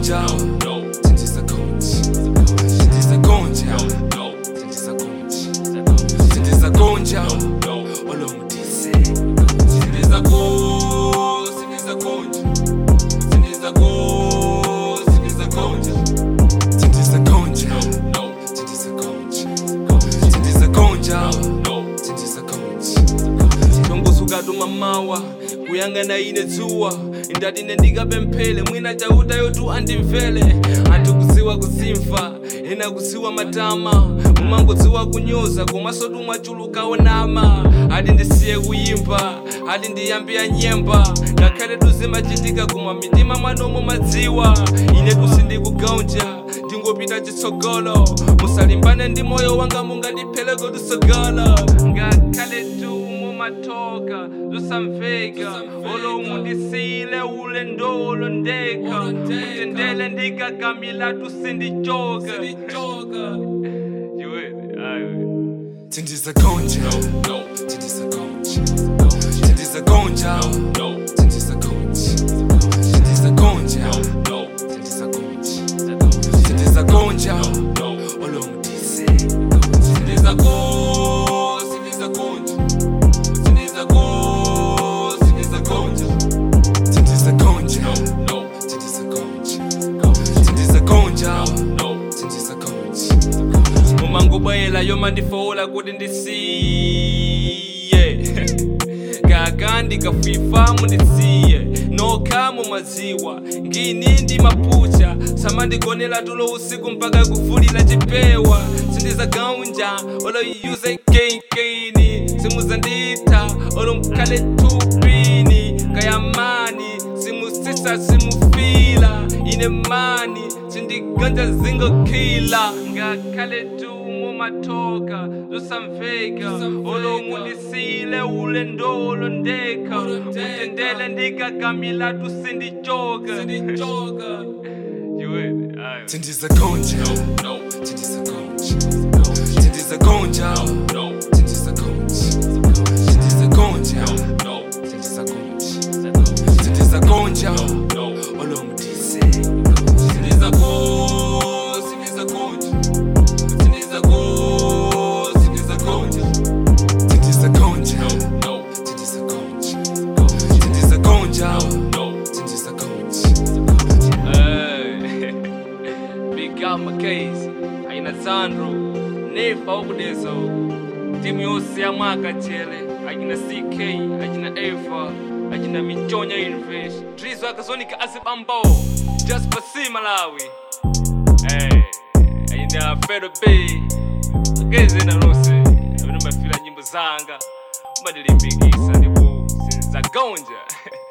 gonja sindiza gonja sindiza gonja sindiza gonja sindiza gonja olomdise sindiza go sindiza gonja sindiza go sindiza gonja sindiza gonja sindiza gonja sindiza gonja sindiza gonja tongosukatuma mawa kuyangana ine dzuwa ndatine ndikapemphele mwina chauta yotu andimvele anthu kuziwa kusimfa ena kuziwa matama mumangodziwa kunyoza komanso tumwachulukawo nama ati ndisiye kuyimba ati ndiyambiya nyemba ngakhale tuzimachitika kumwa mitima mwanomo madziwa ine tusindikugaunja ndingopita chitsogolo musalimbane ndi moyo wanga mungandipheleko tusogolo ngakhale tu mumatoka tusamveka olo mundisile ule ndolo ndeka mutendele ndikagamila tusindichoka Tindiza gonja, tindiza gonja, tindiza gonja, tindiza gonja, tindiza gonja, tindiza gonja, tindiza gonja, olomdise, tindiza go, tindiza gonja, tindiza go, tindiza gonja, tindiza gonja, tindiza gonja, tindiza gonja, tindiza gonja mumangobwela yomandifola kuti ndisiye kaka ndikafifa mundisiye nokha mumadziwa ngini ndi mapucha samandigonera tulo usiku mpaka kuvulira chipewa sindizagaunja olo yuze kenkeni simuzanditha olo mkhale tupini kayamani simusisa simufila ine mani sindiganja zingokhila ngakhale tu mumatoka tusamveka olo mundisile ule ndolo ndeka mutendele ndikagamila tusindichoka Tindiza gonja, tindiza gonja, tindiza gonja, tindiza gonja, tindiza gonja, tindiza gonja, tindiza gonja, olomdise, tindiza go, tindiza gonja, tindiza go, tindiza gonja, tindiza gonja, tindiza gonja, tindiza gonja, tindiza gonja. Hey. Big up Mackenzie, aina Sandro, Nefa ukudezo, timu yose ya mwaka chele, akina CK, akina Eva, akina Michonya Universe, Drizo akazonika azibambo, just pasi Malawi. Hey, aina Fedo B, ageze na rose, abino mafila nyimbo zanga, mbadilimbikisa ndipo sinza gonja.